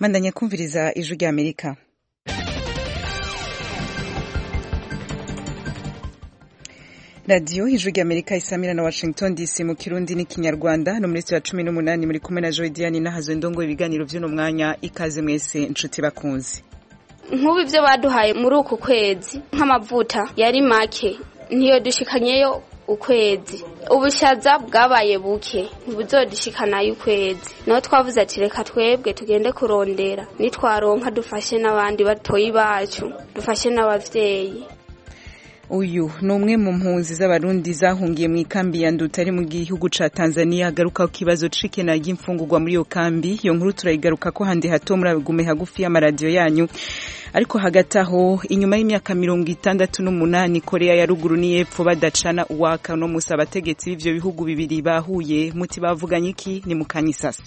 mandanya kumviriza ijwi rya amerika radiyo ijwi rya amerika isamira na washington dc mu kirundi n'ikinyarwanda no muri ya cumi n'umunani muri kumwe na joy diane nahazo ndongo ibiganiro by'uno mwanya ikaze mwese inshuti bakunzi nk'ubu ibyo baduhaye muri uku kwezi nk'amavuta yari make ntiyo dushikanyeyo ukwezi ubushaza bwabaye buke ntibuzodishikanayo ukwezi naho twavuze ati reka twebwe tugende kurondera nitwaronka dufashe n'abandi batoyi bacu dufashe n'abavyeyi uyu ni umwe mu mpunzi z'abarundi zahungiye mu ikambi ya nduta ari mu gihugu ca tanzania agaruka ku kibazo c'ikena ry'imfungurwa muri iyo kambi iyo nkuru turayigaruka ko handi hato muragume hagufi y'amaradiyo yanyu ariko hagati aho inyuma y'imyaka mirongo itandatu n'umunani korea ya ruguru n'iyepfo badacana uwaka no musa abategetsi b'ivyo bihugu bibiri bahuye muti bavuganye iki ni mu kanyisasi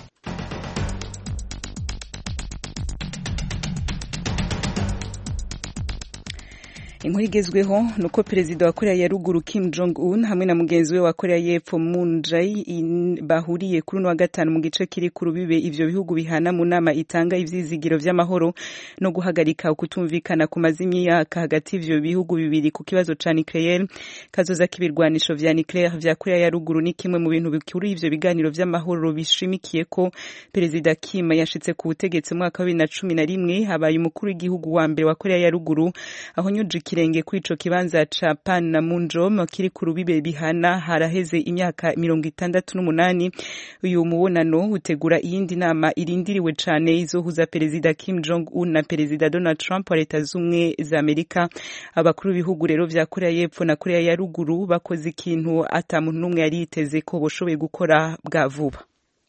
inkuru igezweho ni uko perezida wa korea ya ruguru kim jong un hamwe na mugenzi we wa korea y'epfo moon jae bahuriye kuri uno wa gatanu mu gice kiri ku rubibe ivyo bihugu bihana mu nama itanga ivyizigiro vy'amahoro no guhagarika ukutumvikana ku mazimyaka hagati y'ivyo bihugu bibiri ku kibazo ca nucleaire kazoza k'ibirwanisho vya nucleaire vya korea ya ruguru ni kimwe mu bintu bikuru ivyo biganiro vy'amahoro bishimikiye ko perezida kim yashitse ku butegetsi mu mwaka wa bibiri na cumi na rimwe habaye umukuru w'igihugu wa mbere wa korea ya ruguru aho nyuji ikirenge kuri ico kibanza ca pan na munjom kiri ku rubibe bihana haraheze imyaka mirongo itandatu n'umunani uyu mubonano utegura iyindi nama irindiriwe cane izohuza perezida kim jong un na perezida donald trump wa leta z'ubumwe za amerika abakuru b'ibihugu rero vya korea y'epfo na korea ya ruguru bakoze ikintu ata muntu n'umwe yari yiteze ko boshoboye gukora bwa vuba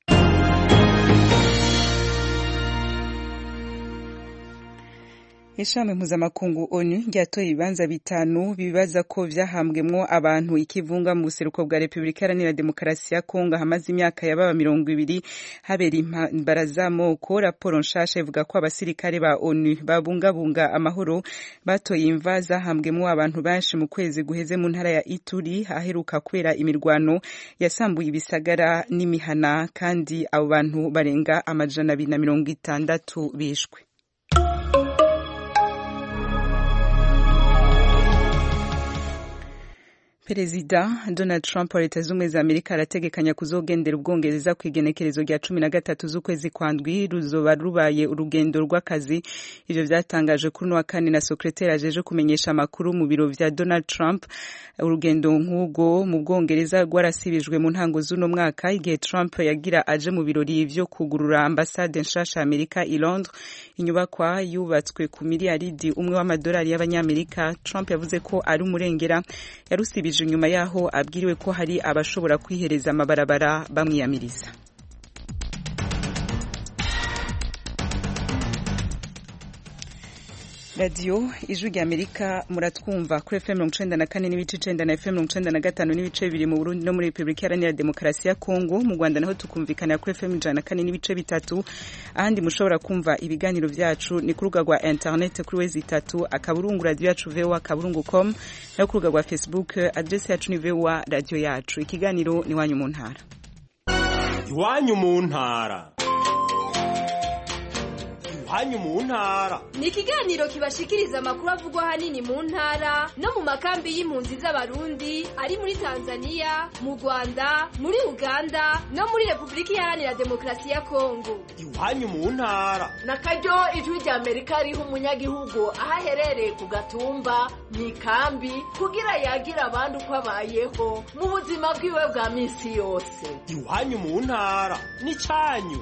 ishami mpuzamakungu onu ryatoye ibibanza bitanu bibaza ko vyahambwemwo abantu ikivunga mu buseruko bwa repubulika iharanira demokarasi ya kongo hamaze imyaka yababa mirongo ibiri habera intambara z'amoko raporo nshasha ivuga ko abasirikare ba onu babungabunga amahoro batoye imva zahambwemwo abantu benshi mu kwezi guheze mu ntara ya ituri aheruka kubera imirwano yasambuye ibisagara n'imihana kandi abo bantu barenga amajana abiri na mirongo itandatu bishwe perezida donald trump wa leta z'ubumwe za amerika arategekanya kuzogendera ubwongereza ku igenekerezo rya cumi na gatatu z'ukwezi kwa ndwi ruzoba rubaye urugendo rw'akazi ivyo vyatangaje kuri uno wa kane na sekreteri ajeje kumenyesha amakuru mu biro vya donald trump urugendo nk'ubwo mu bwongereza rwarasibijwe mu ntango z'uno mwaka igihe trump yagira aje mu birori vyo kugurura ambasade nshasha amerika i londres inyubakwa yubatswe ku miliyaridi umwe w'amadolari y'abanyamerika trump yavuze ko ari umurengera yarusibije nyuma yaho abwiriwe ko hari abashobora kwihereza amabarabara bamwiyamiriza radiyo ijwi rya amerika muratwumva kuri fm mirongo icenda na kane n'ibice icenda na fm mirongo icenda na gatanu n'ibice bibiri mu burundi no muri repubulika iharanira demokarasi ya kongo mu rwanda naho tukumvikanira kuri fm ijana na kane n'ibice bitatu ahandi mushobora kumva ibiganiro vyacu ni ku rubuga rwa internet kuri wezi itatu akaburungu radiyo yacu voa akaburungu com no ku rubuga rwa facebook adresi yacu ni voa radiyo yacu ikiganiro ni iwanyu mu ntara iwanyu mu ntara iwanyu mu ntara ni ikiganiro kibashikiriza amakuru avugwa ahanini mu ntara no mu makambi y'impunzi z'abarundi ari muri tanzania mu rwanda muri uganda no muri repubulika iharanira demokarasi ya kongo iwanyu mu ntara na karyo ijwi rya amerika riha umunyagihugu aho aherereye ku gatumba mu ikambi kugira yagira abandi uko abayeho mu buzima bwiwe bwa minsi yose iwanyu mu ntara ni cyanyu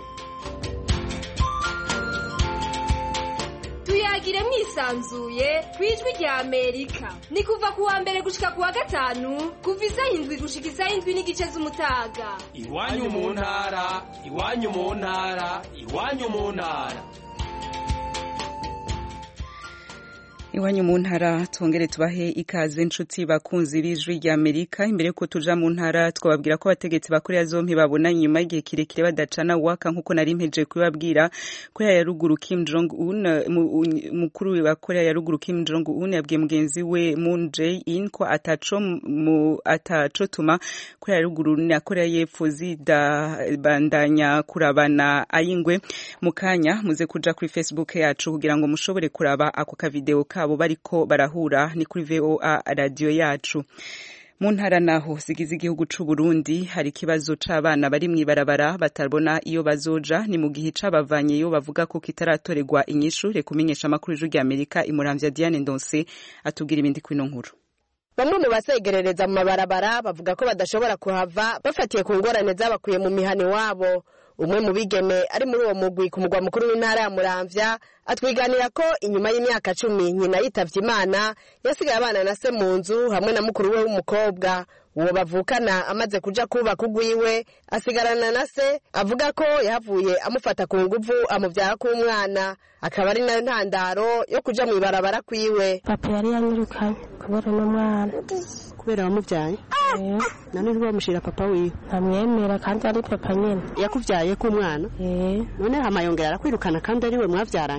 tuyagire mwisanzuye ku ijwi rya amerika ni kuva ku wa mbere gushika ku wa gatanu kuva isaha indwi gushika isaha indwi n'igice z'umutaga iwanyu mu ntara iwanyu mu ntara iwanyu mu ntara iwanyu mu ntara twongere tubahe ikaze inshuti bakunzi b'ijwi rya amerika imbere yuko tuja mu ntara twababwira ko abategetsi ba korea zompi babona nyuma y'igihe kirekire badacana waka nk'uko nari mpeje kubibabwira korea ya ruguru kim jong un mukuru wa korea ya ruguru kim jong un yabwiye mugenzi we moon jae in ko ataco mu atacotuma korea ya ruguru na korea y'epfo zidabandanya kurabana ayingwe mu kanya muze kuja kuri facebook yacu kugira ngo mushobore kuraba ako kavideo kabo bariko barahura ni kuri VOA radio yacu mu ntara naho zigize igihugu c'u Burundi hari ikibazo c'abana bari mw'ibarabara batabona iyo bazoja ni mu gihe c'abavanyeyo bavuga ko kitaratorerwa inyishu reka umenyesha amakuru y'ijwi rya Amerika imuramvya Diane Ndonse atubwira ibindi kwino nkuru bamwe mu basegerereza mu mabarabara bavuga ko badashobora kuhava bafatiye ku ngorane zabakuye mu mihani wabo umwe mu bigeme ari muri uwo mugwi ku mugwa mukuru w'intara ya muramvya atwiganira ko inyuma y'imyaka cumi nyina yitavye imana yasigaye abana na se mu nzu hamwe na mukuru we w'umukobwa uwo bavukana amaze kuja kubaka ugwiwe asigarana na se avuga ko yahavuye amufata ku nguvu amuvyara k'umwana akaba ari nayo ntandaro yo kuja mw'ibarabara kwiwe papa yari yanyirukanye kubera n'umwana kubera wamubyaye none ntiwamushira papa wiwe ntamwemera kandi ari papa nyine yakuvyaye k'umwana none hama yongera arakwirukana kandi ari we mwavyaranye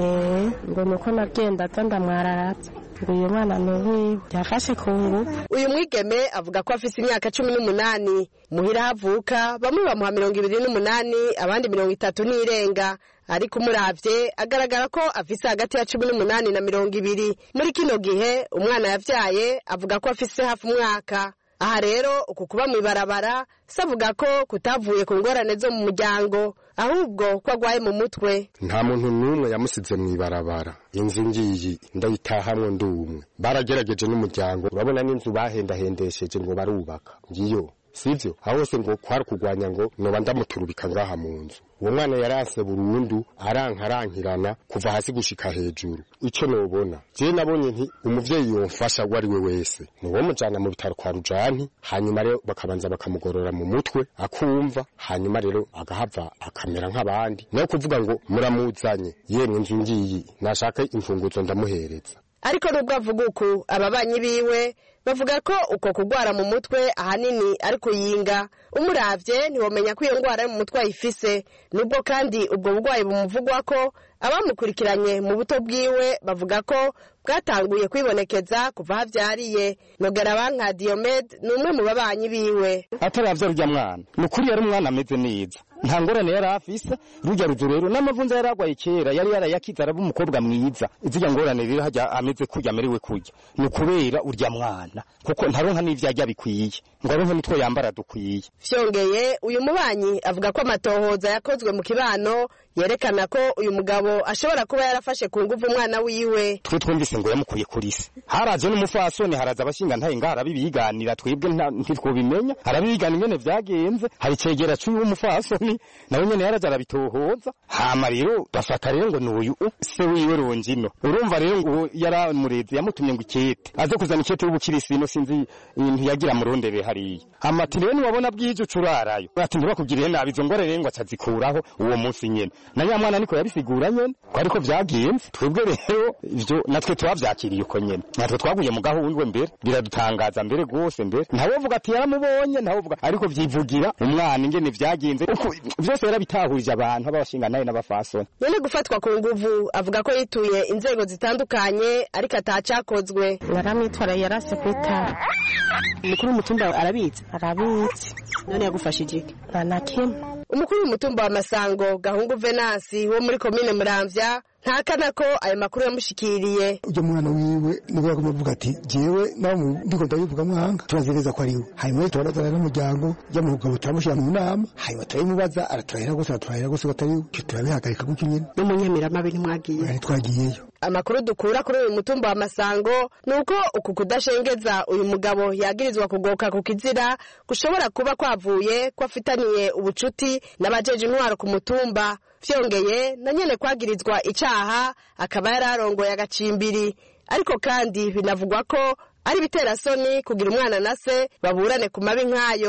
ngo nuko nagendaga ndamwararatse uyu mwana ni uwiwe yafashe ku ngufu uyu mwigeme avuga ko afise imyaka cumi n'umunani muhira havuka bamwe bamuha mirongo ibiri n'umunani abandi mirongo itatu n'irenga ariko umuravye agaragara ko afise hagati ya cumi n'umunani na mirongo ibiri muri kino gihe umwana yavyaye avuga ko afise hafi umwaka aha rero uku kuba mw'ibarabara se avuga ko kutavuye ku ngorane zo mu muryango ahubwo ko agwaye mu mutwe nta muntu n'umwe yamusize mw'ibarabara inzu ngiyi ndayitahamwe ndi umwe baragerageje n'umuryango urabona n'inzu bahendahendesheje ngo barubaka ngiyo sivyo aho hose ngo kwari kugwanya ngo noba ndamuturubika ngaha mu nzu uwo mwana yarase burundu arankarankirana kuva hasi gushika hejuru ico nobona je nabonye nti umuvyeyi yomfasha uwo ari we wese niwo mujana mu bitaro kwa rujani hanyuma rero bakabanza bakamugorora mu mutwe akumva hanyuma rero agahava akamera nk'abandi nayo kuvuga ngo muramuzanye yemwe inzu ngiyi nashaka imfunguzo ndamuhereza ariko nubwo avuga uku ababanyi biwe bavuga ko uko kugwara mu mutwe ahanini ari kuyinga umuravye ntiwomenya ko iyo ngwara yo mu mutwe ayifise nubwo kandi ubwo burwayi bumuvugwa ko abamukurikiranye mu buto bwiwe bavuga ko bwatanguye kwibonekeza kuva havyariye nogera nka Diomed ni umwe mu babanyi biwe ataravya rurya mwana ni ukuri yari umwana ameze neza nta ngorane yari afise rujya ruzu rero n'amavunza yari agwaye kera yari yarayakize araba umukobwa mwiza izirya ngorane rero hajya ameze kurya amerewe kurya ni ukubera urya mwana kuko ntaronka n'ivyo arya bikwiye ngo aronke nitwo yambara dukwiye vyongeye uyu mubanyi avuga ko amatohoza yakozwe mu kibano yerekana ko uyu mugabo ashobora kuba yarafashe ku nguvu umwana wiwe twe twumvise ngo yamukuye kuri se haraje n'umufasoni haraza abashinga ntaye ngaha arabibiganira twebwe ntitwobimenya arabibigana ingene vyagenze hari icegera c'uyu w'umufasoni nawe nyene yaraje arabitohoza hama rero bafata rero ngo n'uyu se wiwe rongino urumva rero ngo yaramureze yamutumye ngo ikete aze kuzana ikete y'ubukirisino sinzi ntiyagira murondebe hariya hama ati rero niwabona bwije ucurarayo ati ntibakugirire nabi izo ngore rero ngo acazikuraho uwo munsi nyene na nyamwana niko yabisigura nyene ko ariko vyagenze twebwe rero ivyo natwe twavyakiriye uko nyene natwe twaguye mu gahundwe mbere biradutangaza mbere rwose mbere ntawovuga ati yaramubonye ntawovuga ariko vyivugira umwana ingene vyagenze uko vyose yarabitahurije abantu ababashinganaye n'abafasoni nyene gufatwa ku nguvu avuga ko yituye inzego zitandukanye ariko atacakozwe yaramwitwara yarase kwitara umukuru w'umutumba arabizi arabizi none yagufashije iki nta na kimwe umukuru w'umutumba wa masango gahungu venasi wo muri komine muramvya ntakana ko ayo makuru yamushikiriye ujya mwana wiwe nibwo yagomba kuvuga ati jewe nawe ndiko ndabivuga mwanga turazereza ko ari we hanyuma tubarazana n'umuryango ry'amugabo turamushyira mu nama hanyuma turabimubaza araturahira gose araturahira gose ko atari we icyo turabihagarika gutyo nyene no mu nyamiramabe ntimwagiye ntitwagiyeyo amakuru dukura kuri uyu mutumba wa masango ni uko uku kudashengeza uyu mugabo yagirizwa kugoka ku kizira gushobora kuba kwavuye ko afitaniye ubucuti n'abajeje intwaro ku mutumba vyongeye na nyene kwagirizwa icaha akaba yari arongoye agacimbiri ariko kandi binavugwa ko ari ibiterasoni kugira umwana na se baburane ku mabi nk'ayo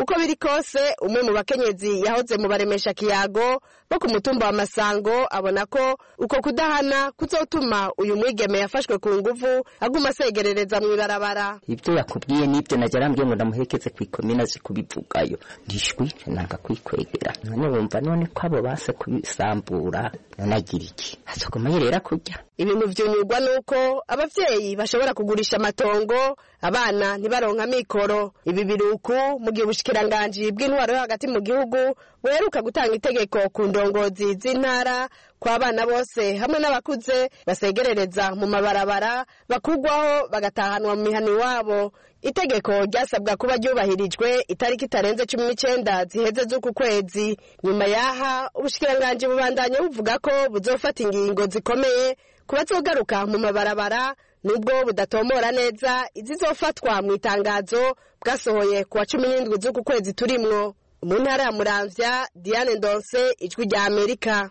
uko biri kose umwe mu bakenyezi yahoze mu baremesha kiyago bo ku mutumba wa masango abona ko uko kudahana kuzotuma uyu mwigeme yafashwe ku nguvu aguma asegerereza mu ibarabara ibyo yakubwiye n'ibyo najya arambwiye ngo ndamuhekeze ku ikomina azi kubivugayo ndishwi nanga kwikwegera none wumva none ko abo base kubisambura none agira iki azoguma yerera kurya ibintu vyunyurwa nuko abavyeyi bashobora kugurisha amatongo abana ntibaronka mikoro ibi biruku mu gihe ubushikiranganji bw'intwaro yo hagati mu gihugu buheruka gutanga itegeko ku ndongozi z'intara ko abana bose hamwe n'abakuze basegerereza mu mabarabara bakugwaho bagatahanwa mu mihana iwabo itegeko ryasabwa kuba ryubahirijwe itariki itarenze cumi n'icenda ziheze z'uku kwezi nyuma yaha ubushikiranganji bubandanya buvuga ko buzofata ingingo zikomeye ku bazogaruka mu mabarabara nubwo budatomora neza izizofatwa mu itangazo bwasohoye ku wa cumi n'indwi z'uku kwezi turimwo mu ntara ya muramvya diane ndonse ijwi rya amerika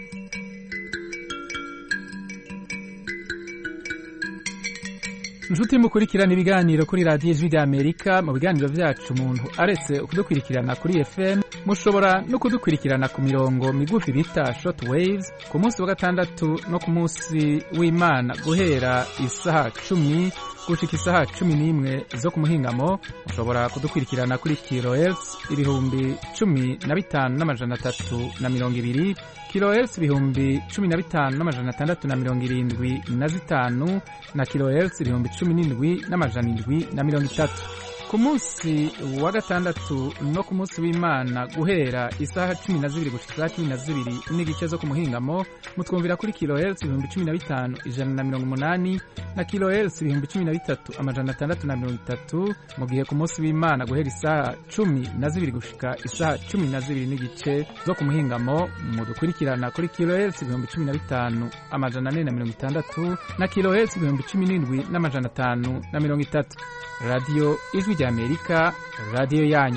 inshuti mukurikirana ibiganiro kuri radiyo ijwi rya amerika mu biganiro byacu umuntu aretse kudukurikirana kuri fm mushobora no kudukurikirana ku mirongo migufi bita short waves ku munsi wa gatandatu no ku munsi w'imana guhera isaha cumi gushika isaha cumi n'imwe zo ku muhingamo mushobora kudukurikirana kuri kilohertz ibihumbi cumi na bitanu n'amajana atatu na mirongo ibiri kilohertz ibihumbi cumi na bitanu n'amajana atandatu na mirongo irindwi na zitanu na kilohertz ibihumbi cumi n'indwi n'amajana indwi na mirongo itatu ku munsi wa gatandatu no ku munsi w'imana guhera isaha cumi na zibiri gushika isaha cumi na zibiri n'igice zo ku muhingamo mutwumvira kuri kilohertz ibihumbi cumi na bitanu ijana na mirongo umunani na kilohertz ibihumbi cumi na bitatu amajana atandatu na mirongo itatu mu gihe ku munsi w'imana guhera isaha cumi na zibiri gushika isaha cumi na zibiri n'igice zo ku muhingamo mudukurikirana kuri kilohertz ibihumbi cumi na bitanu amajana ane na mirongo itandatu na kilohertz ibihumbi cumi n'indwi n'amajana atanu na mirongo itatu radiyo ijwi rya amerika radiyo yanyu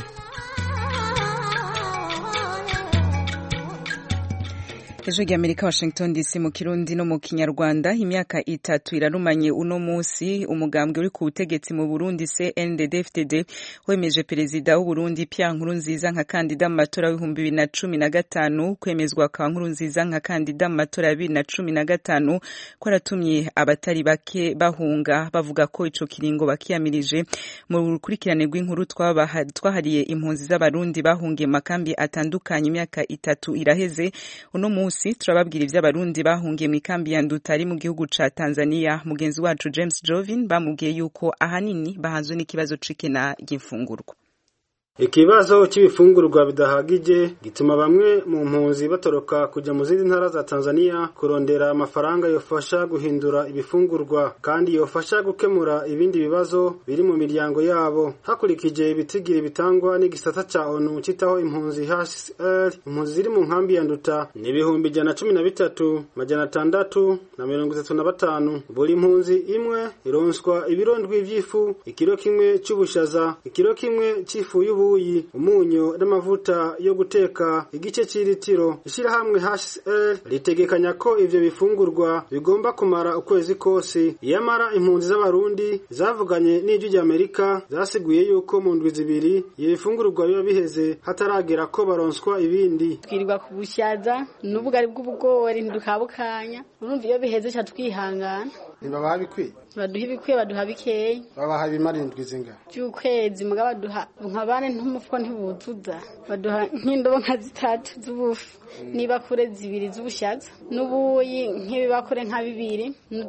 ejo rya amerika washington dc mu kirundi no mu kinyarwanda imyaka itatu irarumanye uno munsi umugambwe uri ku butegetsi mu burundi cndd fdd wemeje perezida w'uburundi pierre nkurunziza nka kandida mu matora y'ibihumbi bibiri na cumi na gatanu kwemezwa kwa nkurunziza nka kandida mu matora ya bibiri na cumi na gatanu kwaratumye abatari bake bahunga bavuga ko ico kiringo bakiyamirije mu rukurikirane rw'inkuru twahariye impunzi z'abarundi bahungiye mu makambi atandukanye imyaka itatu iraheze uno munsi munsi turababwira ivy'abarundi bahungiye mu ikambi ya Nduta ari mu gihugu ca Tanzania mugenzi wacu James Jovin bamubwiye yuko ahanini bahanzwe n'ikibazo c'ikena ry'imfungurwa ikibazo cy'ibifungurwa bidahagije gituma bamwe mu mpunzi batoroka kujya mu zindi ntara za Tanzania kurondera amafaranga yofasha guhindura ibifungurwa kandi yofasha gukemura ibindi bibazo biri mu miryango yabo hakurikije ibitigiri bitangwa n'igisata ca ONU citaho impunzi HCR impunzi ziri mu nkambi ya Nduta ni ibihumbi ijana cumi na bitatu majana atandatu na mirongo itatu na batanu buri mpunzi imwe ironswa ibirondwi vy'ifu ikiro kimwe c'ubushaza ikiro kimwe c'ifu y'ubu ubuyi umunyu n'amavuta yo guteka igice cy'ilitiro ishyirahamwe HCR ritegekanya ko ivyo bifungurwa bigomba kumara ukwezi kose iyamara impunzi z'abarundi zavuganye n'ijwi ry'Amerika zasiguye yuko mu ndwi zibiri ibifungurwa biba biheze hataragera ko baronswa ibindi twirirwa ku bushaza n'ubugari bw'ubugori ntidukabukanya urumva iyo biheze ca twihangana ntibabaha bikwiye baduha ibikwiye baduha bikeya babaha ibimara indwi zingana by'ukwezi muga baduha nka bane ntumufuko ntibuzuza baduha nk'indobo nka zitatu z'ubufu n'ibakure zibiri z'ubushaza n'ubuyi nk'ibibakure nka bibiri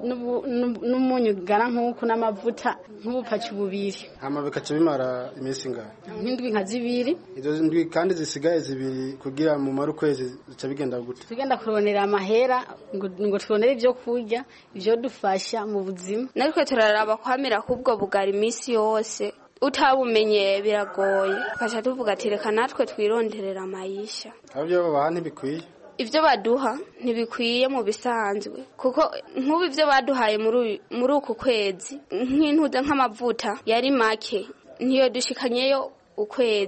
n'umunyu ugana nk'uku n'amavuta nk'ubupaci bubiri hama bikaca bimara iminsi ingana nk'indwi nka zibiri izo ndwi kandi zisigaye zibiri kugira mu mara ukwezi zica bigenda gute tugenda kuronera amahera ngo turonere ibyo kurya ibyo dufasha mu buzima natwe turaraba kwamira k'ubwo bugari iminsi yose utabumenye biragoye tukaca tuvuga ati reka natwe twironderera amayisha abyo babaha ntibikwiye ibyo baduha ntibikwiye mu bisanzwe kuko nk'ubu ibyo baduhaye muri uku kwezi nk'intuze nk'amavuta yari make ntiyo dushikanyeyo ukwezi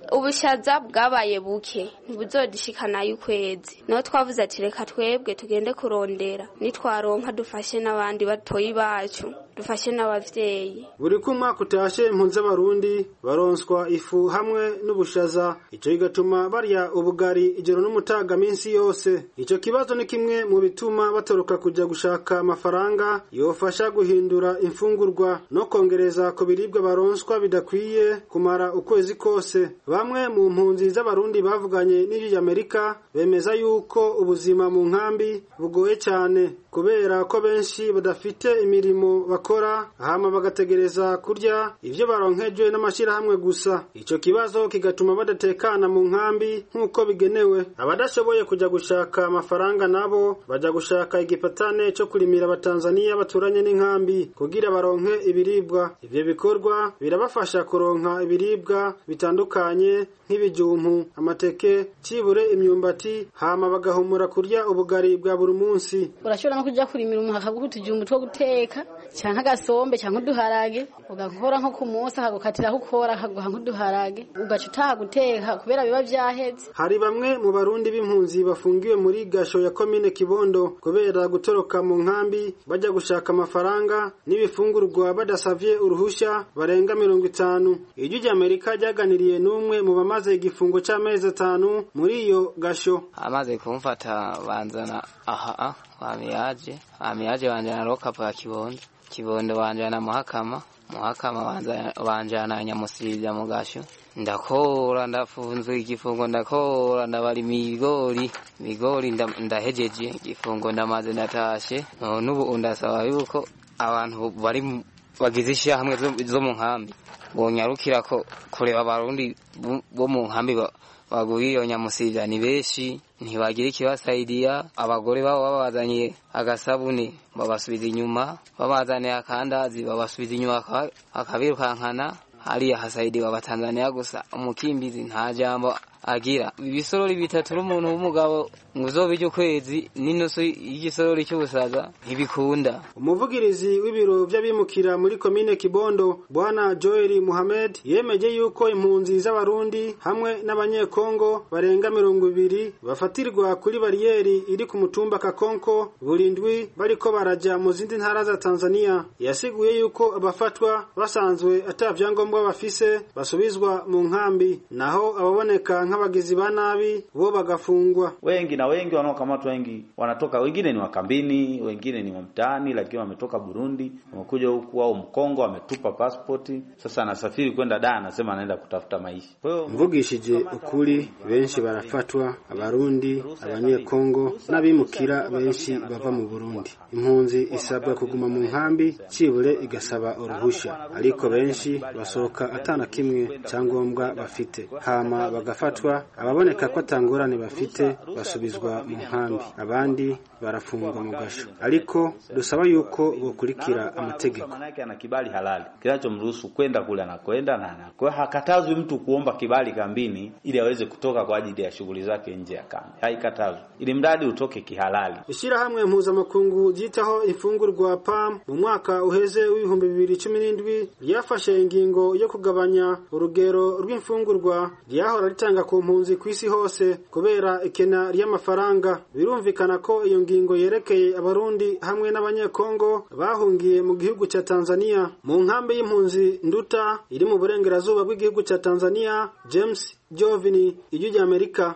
ubushaza bwabaye buke ntibuzodishikanayo ukwezi naho twavuze ati reka twebwe tugende kurondera nitwaronka dufashe n'abandi batoyi bacu dufashe n'abavyeyi buri ko umwaka utashe impunzi z'abarundi baronswa ifu hamwe n'ubushaza ico kigatuma barya ubugari ijoro n'umutaga minsi yose ico kibazo ni kimwe mu bituma batoroka kuja gushaka amafaranga yofasha guhindura imfungurwa no kongereza ku biribwa baronswa bidakwiye kumara ukwezi kose bamwe mu mpunzi z'abarundi bavuganye n'ijwi ry'amerika bemeza yuko ubuzima mu nkambi bugoye cyane kubera ko benshi badafite imirimo bakora hama bagategereza kurya ivyo baronkejwe n'amashirahamwe gusa ico kibazo kigatuma badatekana mu nkambi nk'uko bigenewe abadashoboye kuja gushaka amafaranga nabo baja gushaka igipatane co kurimira abatanzaniya baturanye n'inkambi kugira baronke ibiribwa ivyo bikorwa birabafasha kuronka ibiribwa bitandukanye nk'ibijumpu amateke cibure imyumbati hama bagahumura kurya ubugari bwa buri munsi urashobora no kuja kurimira umuha akaguha utujumbu two guteka canke agasombe canke uduharage ugakora nko ku munsi akagukatiraho ukora akaguha nk'uduharage ugaca utaha guteka kubera biba vyaheze hari bamwe mu barundi b'impunzi bafungiwe muri gasho ya komine kibondo kubera gutoroka mu nkambi bajya gushaka amafaranga n'ibifungurwa badasavye uruhusha barenga mirongo itanu ijwi ry'amerika ryaganiriye n'umwe mu bamaze igifungo c'amezi atanu muri iyo gasho amaze kumfata banzana aha wamiyaje wamiyaje banjana rokapu ya kibondo kibondo banjana muhakama muhakama banjana nyamusirivya mu gasho ndakora ndafunzwe igifungo ndakora ndabara imigori imigori ndahejeje igifungo ndamaze ndatashe none ubu ndasaba yuko abantu bari bagize ishyirahamwe zo mu nkambi bonyarukira ko kureba abarundi bo mu nkambi baguriye iyo nyamusirivya ni benshi ntibagira ikibasaidiya abagore babo babazaniye agasabuni babasubiza inyuma babazaniye akandazi babasubiza inyuma akabirukankana hariya hasaidiwa abatanzaniya gusa umukimbizi nta jambo agira ibisorori bitatu n'umuntu w'umugabo ngo uzobirya ukwezi n'inusu y'igisorori cy'ubusaza ntibikunda umuvugirizi w'ibiro vy'abimukira muri komine kibondo bwana joel muhamed yemeje yuko impunzi z'abarundi hamwe n'abanyekongo barenga mirongo ibiri bafatirwa kuri bariyeri iri ku mutumba kakonko buri ndwi bariko baraja mu zindi ntara za tanzania yasiguye yuko abafatwa basanzwe ata vyangombwa bafise basubizwa mu nkambi naho ababoneka nk'abagizi ba nabi bo bagafungwa wengi na wengi wanaokamatwa wengi wanatoka wengine ni wakambini wengine ni mtaani lakini wametoka Burundi wamekuja huku au Mkongo wametupa pasipoti sasa anasafiri kwenda da anasema anaenda kutafuta maisha kwa hiyo mvugishije ukuri benshi barafatwa abarundi abanyekongo n'abimukira benshi bava mu Burundi impunzi isabwa kuguma mu nkambi cibure igasaba uruhusha ariko benshi basohoka atana kimwe cyangombwa bafite hama bagafatwa ababoneka ko atangorane bafite basubizwa mu nkambi abandi barafungwa mu gasho ariko dusaba yuko bokurikira amategeko manake ana kibali halali kinachomruhusu kwenda kule anakwenda na anakuwa hakatazwi mtu kuomba kibali kambini ili aweze kutoka kwa ajili ya shughuli zake nje ya kambi haikatazwi ili mradi utoke kihalali ishyirahamwe mpuzamakungu ryitaho imfungurwa pam mu mwaka uheze w'ibihumbi bibiri cumi n'indwi ryafashe ingingo yo kugabanya urugero rw'imfungurwa ryahora ritanga ku mpunzi ku isi hose kubera ikena ry'amafaranga birumvikana ko iyo ngingo yerekeye abarundi hamwe n'abanyekongo bahungiye mu gihugu cya Tanzania mu nkambi y'impunzi nduta iri mu burengerazuba bw'igihugu cya Tanzania James Jovini ijwi ry'Amerika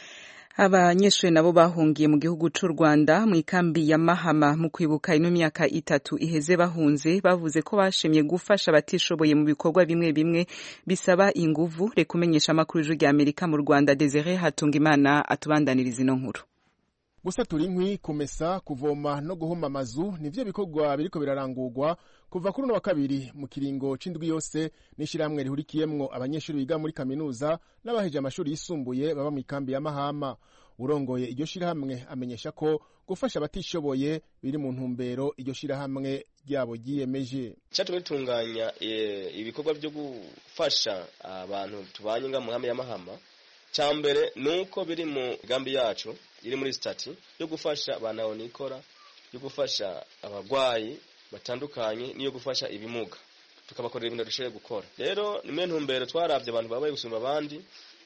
abanyeshuri nabo bahungiye mu gihugu c'u Rwanda mu ikambi ya Mahama mu kwibuka ino myaka itatu iheze bahunze bavuze ko bashimye gufasha abatishoboye mu bikorwa bimwe bimwe bisaba inguvu reka umenyesha amakuru y'ijwi rya Amerika mu Rwanda Desire Hatungimana atubandaniriza ino nkuru gusatura inkwi kumesa kuvoma no guhoma amazu nivyo bikorwa biriko birarangurwa kuva kuri uno wa kabiri mu kiringo c'indwi yose n'ishirahamwe rihurikiyemwo abanyeshuri biga muri kaminuza n'abaheje amashuri yisumbuye baba mu ikambi ya mahama urongoye iryo shirahamwe amenyesha ko gufasha abatishoboye biri mu ntumbero iryo shirahamwe ryabo ryiyemeje cyatumye ritunganya ibikorwa byo gufasha abantu tubanye nga mu nkambi ya mahama cya mbere ni uko biri mu migambi yacu iri muri sitati yo gufasha abantu nikora yo gufasha abarwayi batandukanye n'iyo gufasha ibimuga tukabakorera ibintu dushoboye gukora rero nimwe ntumbero twarabye abantu babaye gusumba abandi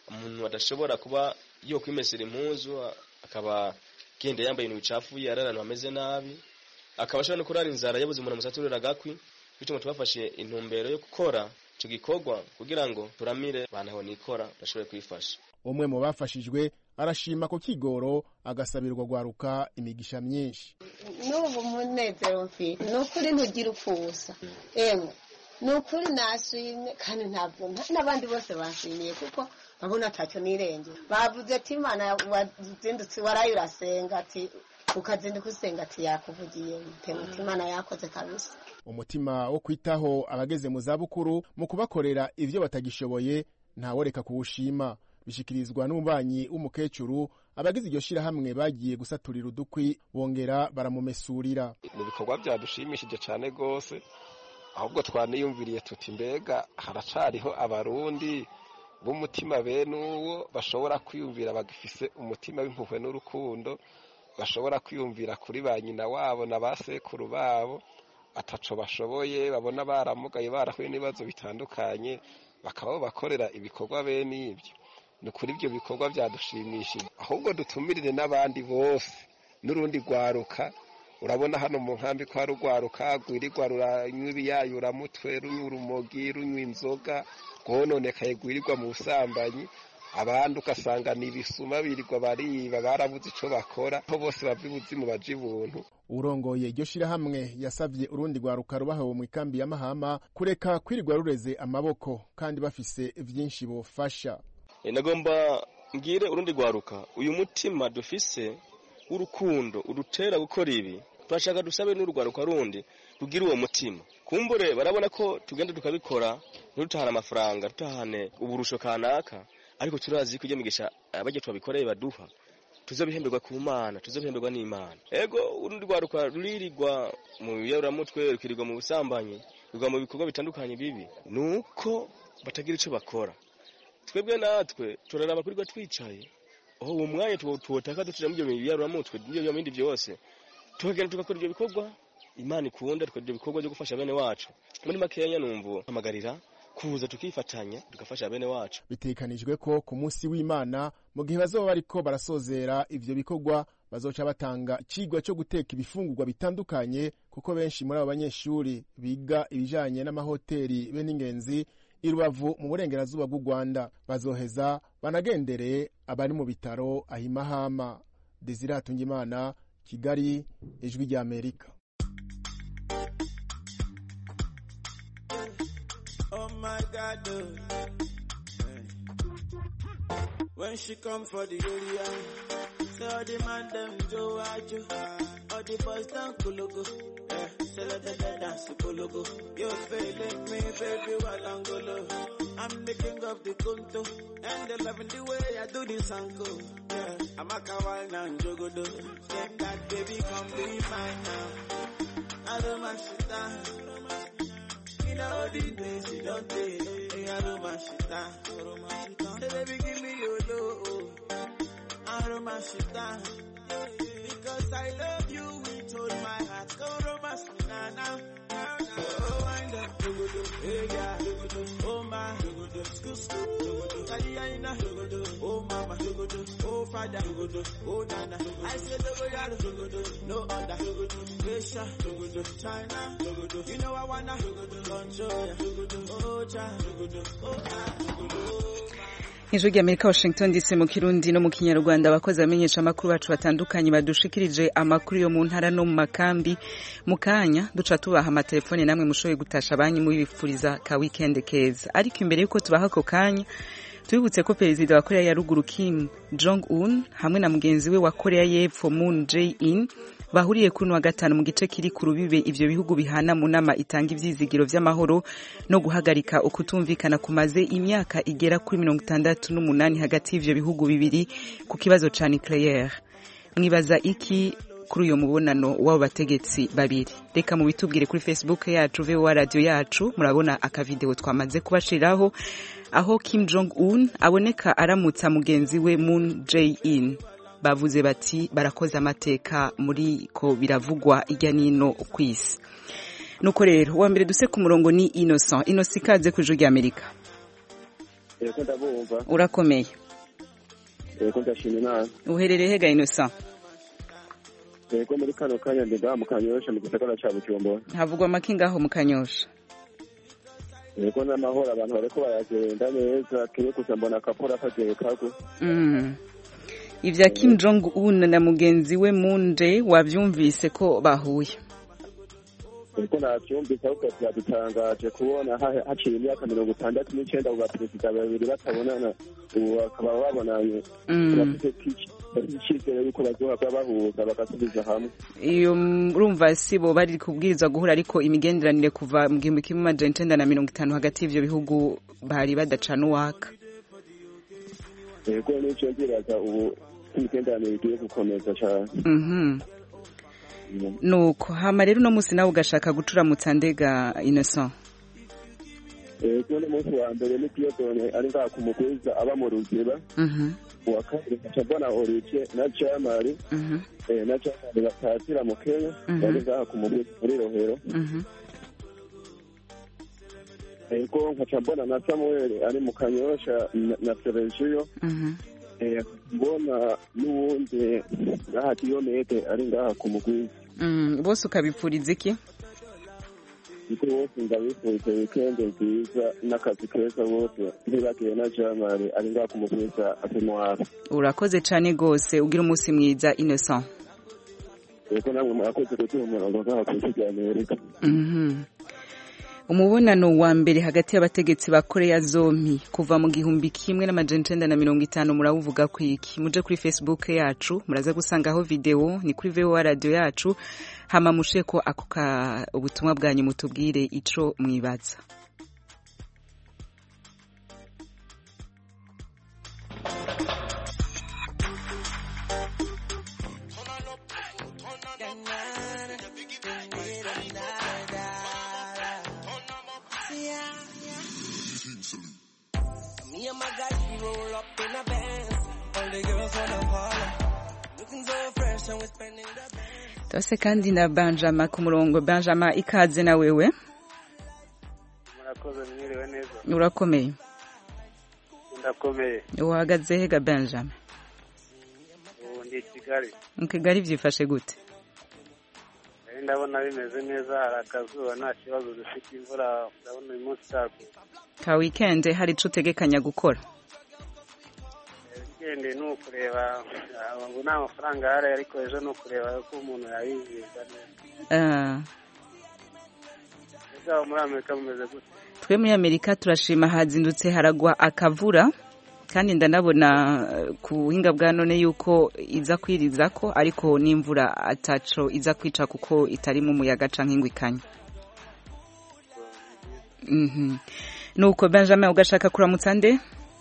umuntu adashobora kuba yo kwimesera impuzu akaba genda yambaye ibintu bicafuye ari ahantu hameze nabi akaba ashobora no kurara inzara yabuze umuntu amusaturira agakwi bityo ngo tubafashe intumbero yo gukora icyo gikorwa kugira ngo turamire bantaho nikora bashobore kwifasha umwe mu bafashijwe arashima ku kigoro agasabirwa gwaruka imigisha myinshi n'ubu munezero mfite ni ukuri ntugira upfusa emwe ni ukuri nashimye kandi ntabwo n'abandi bose bashimiye kuko babona atacyo nirengera bavuze ati imana wazindutse waraye urasenga ati ukazinduka usenga ati yakuvugiye muti imana yakoze kabisa umutima wo kwitaho abageze mu zabukuru mu kubakorera ivyo batagishoboye ntaworeka kuwushima bishikirizwa n'umubanyi w'umukecuru abagize iryo shirahamwe bagiye gusaturira udukwi bongera baramumesurira ni ibikorwa byadushimishije cyane rwose ahubwo twaniyumviriye tuti mbega haracariho abarundi b'umutima bene uwo bashobora kwiyumvira bagifise umutima w'impuhwe n'urukundo bashobora kwiyumvira kuri ba nyina wabo na ba sekuru babo ataco bashoboye babona baramugaye barahuye n'ibibazo bitandukanye bakaba bakorera ibikorwa bene ibyo ni ukuri ibyo bikorwa byadushimishije ahubwo dutumirire n'abandi bose n'urundi rwaruka urabona hano mu nkambi ko hari urwaruka rwirirwa ruranywa ibiyayuramutwe runywa urumogi runywa inzoga rwononekaye rwirirwa mu busambanyi abandi ugasanga ni ibisuma birirwa bariba barabuze icyo bakora aho bose bava ibuzimu baja ibuntu urongoye iryo shirahamwe yasavye urundi rwaruka rubahewe mu ikambi ya mahama kureka kwirirwa rureze amaboko kandi bafise vyinshi bofasha nagomba mbwire urundi rwaruka uyu mutima dufise w'urukundo udutera gukora ibi turashaka dusabe n'urwaruka rundi rugira uwo mutima kumbure barabona ko tugenda tukabikora ntidutahane amafaranga dutahane uburusho kanaka ariko turazi ko ibyo migisha abajya tubabikoreye baduha tuzabihemberwa ku mana tuzabihemberwa n'imana ego urundi rwaruka ruririrwa mu biyaburamutwe rukirirwa mu busambanyi rugwa mu bikorwa bitandukanye bibi ni uko batagira icyo bakora twebwe natwe turaraba kurirwa twicaye aho uwo mwanya tuwotaka dutuja mu ibyo biyaburamutwe n'ibyo bindi byose tukagenda tugakora ibyo bikorwa imana ikunda tukora ibyo bikorwa byo gufasha bene wacu muri makenya numva hamagarira kuza tukifatanya tugafasha bene wacu bitekanijwe ko ku munsi w'imana mu gihe bazoba bariko barasozera ivyo bikorwa bazoca batanga icigwa cyo guteka ibifungurwa bitandukanye kuko benshi muri abo banyeshuri biga ibijanye n'amahoteli be n'ingenzi i rubavu mu burengerazuba bw'u rwanda bazoheza banagendereye abari mu bitaro ahimahama desire hatungimana kigali ijwi ry'amerika Oh my God, oh. When she come for the area, say all the man them Joe Ajo, all the boys down Kulugu, yeah, say let them dance Kulugu. You feeling me, baby, while Angolo. I'm the king of the Kunto, and they loving the way I do this uncle. Yeah, I'm a kawaii now, Jogodo. Say that baby, come be mine now. I don't mind shit down. In all the days you don't take, hey, I don't mind shit down. Say baby, give me your love. I don't mind shit down. Because I love you with all my heart. Go romance me now, now. now, now. Oh, wind up, hey, yeah, oh my, school, school, Kaliyaina, oh mama, oh father, oh nana. I said, no other, Asia, China, you know I wanna control ya, oh cha, oh ah, ijwi ry'amerika washington dc mu kirundi no mu kinyarwanda abakozi bamenyesha amakuru bacu batandukanye badushikirije amakuru yo mu ntara no mu makambi mu kanya duca tubaha amatelefone namwe mushoboye gutasha banki mubifuriza ka weekend keza ariko imbere y'uko tubaha ako kanya tubibutse ko perezida wa korea ya ruguru kim jong un hamwe na mugenzi we wa korea y'epfo moon jae in bahuriye kuri wa gatanu mu gice kiri ku rubibe ivyo bihugu bihana mu nama itanga ivyizigiro vy'amahoro no guhagarika ukutumvikana kumaze imyaka igera kuri mirongo itandatu n'umunani hagati y'ivyo bihugu bibiri ku kibazo ca nucleaire mwibaza iki kuri uyo mubonano w'abo bategetsi babiri reka mubitubwire kuri facebook yacu voa radio yacu murabona akavideo twamaze kubashiriraho aho kim jong un aboneka aramutsa mugenzi we moon jae in bavuze bati barakoze amateka muri ko biravugwa irya nino ku isi nuko rero uwa mbere duse ku murongo ni innocent innocent ikaze ku ijwi ry'amerika yego ndabumva urakomeye yego ndashima imana uherereye hega innocent yego muri kano kanya ndi ngaha mu kanyosha mu gisagara ca bujumbura havugwa make ngaho mu kanyosha yego n'amahoro abantu bariko baragenda neza kiri gusa mbona akapora kagiye kagwa Mm. ivya kim jong un na mugenzi we moon jae wavyumvise ko bahuye ariko navyumvise ahubwo vyadutangaje kubona ha- haciye imyaka mirongo itandatu n'icenda abo baperezida babiri batabonana ubu bakaba babonanye Mm. bafite icizere yuko bazohava bahuza bagasubiza hamwe iyo mm, urumva si bo bari kubwiriza guhura ariko imigenderanire kuva mu gihumbi kimwe amajana icenda na mirongo itanu hagati y'ivyo bihugu bari badacana uwaka yego nico ndibaza ubu imigenderanire igiye gukomeza cane Mhm. nuko hama rero uno musi nawe ugashaka gucuramutsa ndega innocent yego n'umunsi wa mbere ni diyodone ari ngaha ku mugwiza aba mu ruziba Mhm. uwa kabiri nkaca mbona olivier na jamari Mhm. eh, na jamari batatira mu kenya Mhm. bari ngaha ku mugwiza muri rohero Mhm. yego nkaca mbona na samuel ari mu kanyosha na- na seregiyo Mhm. Eh, mbona n'uwundi ngaha diyomede ari ngaha ku mugwiza Mm, bose ukabipfuriza iki iko bose ndabifurije wikende nziza n'akazi keza bose ntibagiye na jamari ari ngaha ku mugwiza atemwara urakoze cane gose ugira umunsi mwiza innocent yego namwe murakoze kuduha umurongo ngaha ku isi rya amerika Mhm. umubonano wa mbere hagati y'abategetsi ba koreya zompi kuva mu gihumbi kimwe n'amajana icenda na mirongo itanu murawuvuga ku iki muje kuri facebook yacu muraza gusangaho video ni kuri voa radio yacu hama musheko ako ka ubutumwa bwanyu mutubwire ico mwibaza Me and my guys, we roll up in a Benz. All the girls wanna follow. Looking so fresh and we're spending the tose kandi na benjamin ku murongo benjamin ikaze na wewe murakoze mwiriwe neza urakomeye ndakomeye uhagaze hega benjamin ubu ndi i kigali mu kigali vyifashe gute Nari ndabona bimeze neza hari akazuba nta kibazo dufite imvura ndabona uyu munsi itagwa ka weekend hari ico utegekanya gukora weekend ni ukureba ah, ubu nta mafaranga ahari ariko ejo ni ukureba ko umuntu yayizihiza neza Ah, ese aho muri amerika bimeze gute twe muri amerika turashima hazindutse haragwa akavura kandi ndanabona eh, ku buhinga bwa none yuko iza kwiriza ko ariko n'imvura ataco iza kwica kuko itarimo umuyaga canke ingwa ikanya Mhm. nuko benjamin ugashaka kuramutsa nde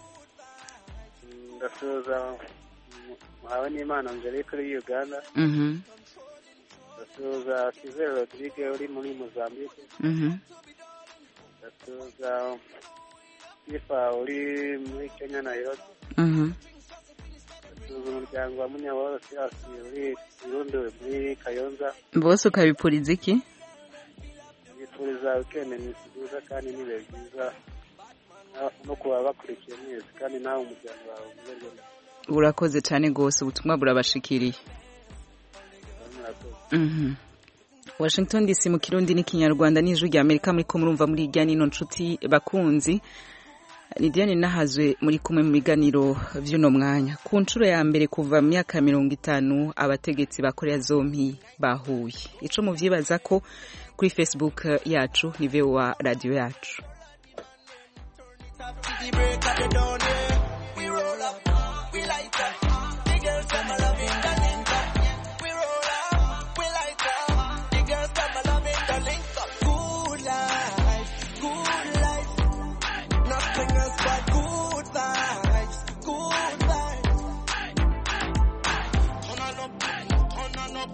ndasuhuza muhawe n'imana angelique uri uganda Mhm. ndasuhuza kizere rodrigue uri muri mozambique Mhm. ndasuhuza sifa uri muri kenya nairobi Mhm. ndasuhuza umuryango wa munyaworo sirasi uri burundi muri kayonza bose ukabipuriza iki bifuriza wikendi nziza kandi n'ibihe byiza na- no kuba bakurikiye mwese kandi nawe umuryango wawe umererwe neza urakoze cane gose ubutumwa burabashikiriye murakoze Mhm. Washington DC mu kirundi n'ikinyarwanda n'ijwi rya Amerika muri ko murumva muri irya nino nshuti bakunzi ni Diane nahazwe muri kumwe mu biganiro vy'uno mwanya ku nshuro ya mbere kuva mu myaka mirongo itanu abategetsi ba Korea zompi bahuye ico muvyibaza ko kuri Facebook yacu ni VOA radio yacu the break of the dawn, yeah. We roll up, we light up. The girls come a loving the link up. We roll up, we light up. The girls come a loving the link up. Good life, good life. Nothing else but good vibes, good vibes. Turn on up, turn on up.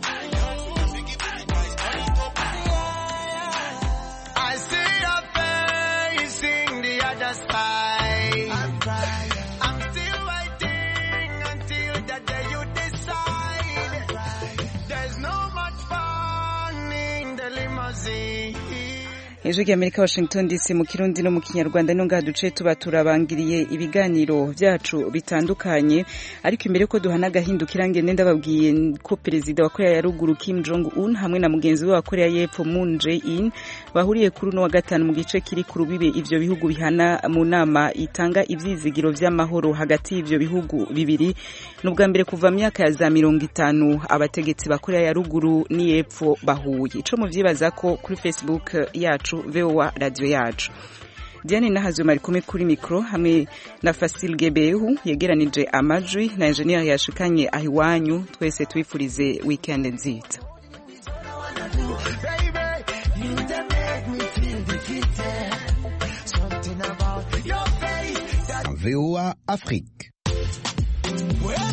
I see your face in the other side. I'm crying. I'm still waiting until the day you decide. There's no much fun in the limousine. ejo ry'amerika washington dc mu kirundi no mu kinyarwanda no ngaha duce tuba turabangiriye ibiganiro byacu bitandukanye ariko imbere ko duhana agahindukira ngende ndababwiye ko perezida wa korea ya ruguru kim jong un hamwe na mugenzi we wa korea y'epfo moon jae in bahuriye kuri uno wa gatanu mu gice kiri ku rubibe ivyo bihugu bihana mu nama itanga ivyizigiro vy'amahoro hagati y'ivyo bihugu bibiri ni ubwa mbere kuva mu myaka ya za mirongo itanu abategetsi ba korea ya ruguru n'iyepfo bahuye ico muvyibaza ko kuri facebook yacu voa radio yacu diane nahazwe mari kumwe kuri mikro hamwe na fasil gebehu yegeranije amajwi na enjeniyeri yashikanye aho iwanyu twese twifurize weekend nziza VOA Afrique.